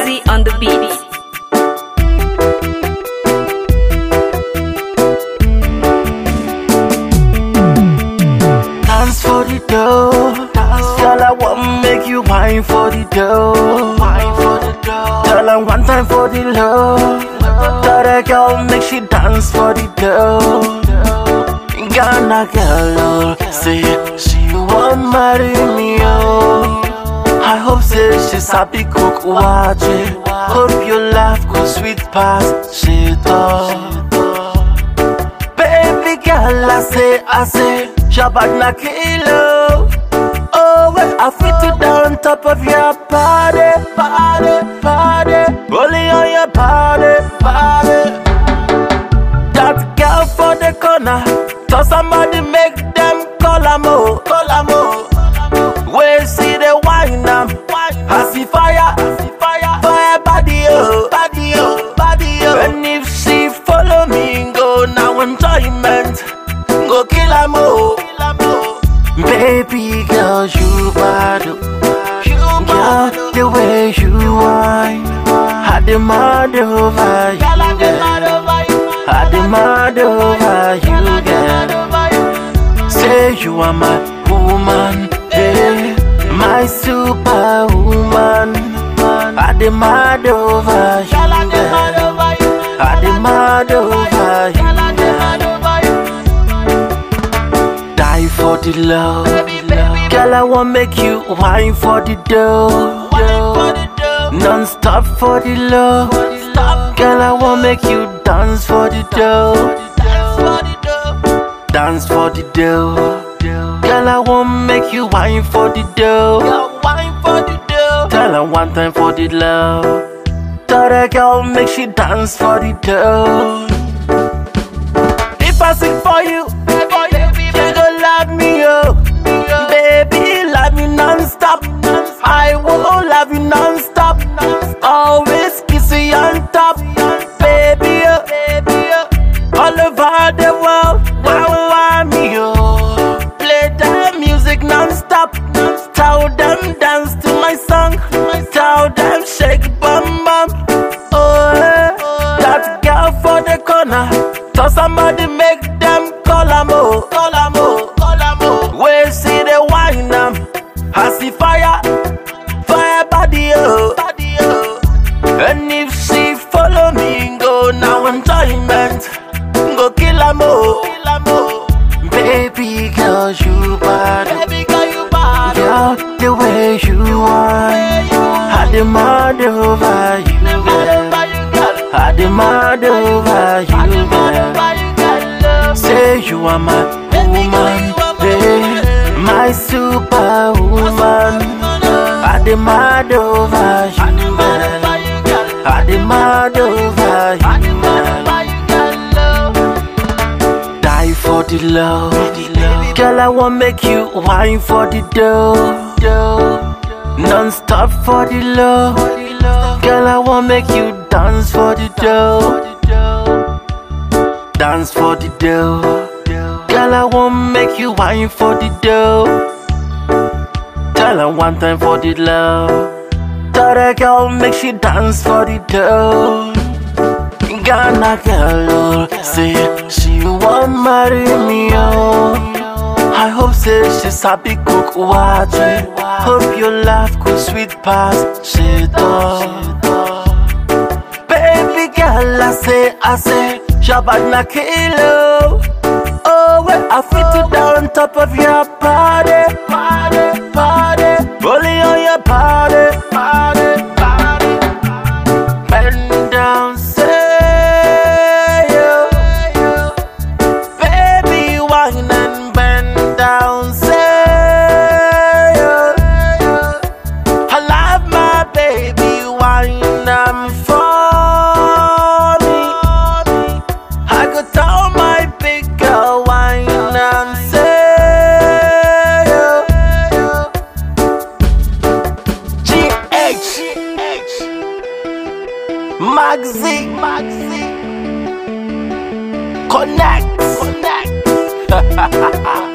Maxi on the beat. Dance for the dough. Girl, I want make you wine for the dough. Wine for the dough. Tell her one time for the love. Tell a girl make she dance for the dough. Ghana girl, oh, say she want marry me, oh. I hope say she's happy cook watch it. Hope your laugh go sweet past shit oh. Baby girl, I say, I say, Shabbat na kilo. Oh, well, I fit to down top of your body, body, body. Only on your body, body. That girl for the corner, tell somebody make them call her mo, call her mo. We see the wine am, I see fire, fire, fire body oh, body oh, body oh. And if she follow me, go now enjoyment, go kill her mo, Baby girl, you bad, oh. girl, the way you whine, I demand over you, girl. I demand over you, girl. Say you are my woman, eh, my superwoman. I demand over you, girl. I demand over you, girl. Die for the love, girl. I want make you wine for the dough, non-stop for the love. Girl, I want make you dance for the dough, dance for the dough. Girl, I want make you wine for the dough. Tell her one time for the love. Tell that girl make she dance for the dough. If I sing for you, you go love me, oh. Baby, love me non-stop. I will love you non-stop. Always kiss you on top. Baby, oh. all over the world. Wow, wow, me, oh. Play the music non-stop. Tell them dance to my song. Tell them shake bum bum. Oh, eh. that girl for the corner. Tell somebody make them call her mo, call her mo, call her mo. We see the wine am, I see fire, fire body oh, body oh. And if she follow me, go now enjoyment, go kill her mo, kill her mo. Baby girl, you bad, baby girl, you bad. Girl, the way you whine, I demand over you, girl. I demand over you, girl. Say you are my woman, eh, my superwoman. I demand over you, girl. I demand over you, girl. Die for the love, girl. I want make you wine for the dough, non-stop for the love. Girl, I want make you dance for the dough. Dance for the dough. Girl, I want make you wine for the dough. Tell her one time for the love. Tell that girl make she dance for the dough. Ghana girl, oh, say she want marry me, oh. I hope say she's happy cook watch it. Hope your laugh go sweet past shit, oh. Baby girl, I say, I say, Shabbat na kilo. Oh, well, I fit to down top of your body, body, body. Only on your body, body, body. Bend down, say you. Baby, wine and bend down, say you. I love my baby, wine and for me. I could tell my big girl, wine and say you. GH Maxi Maxi Connect Connect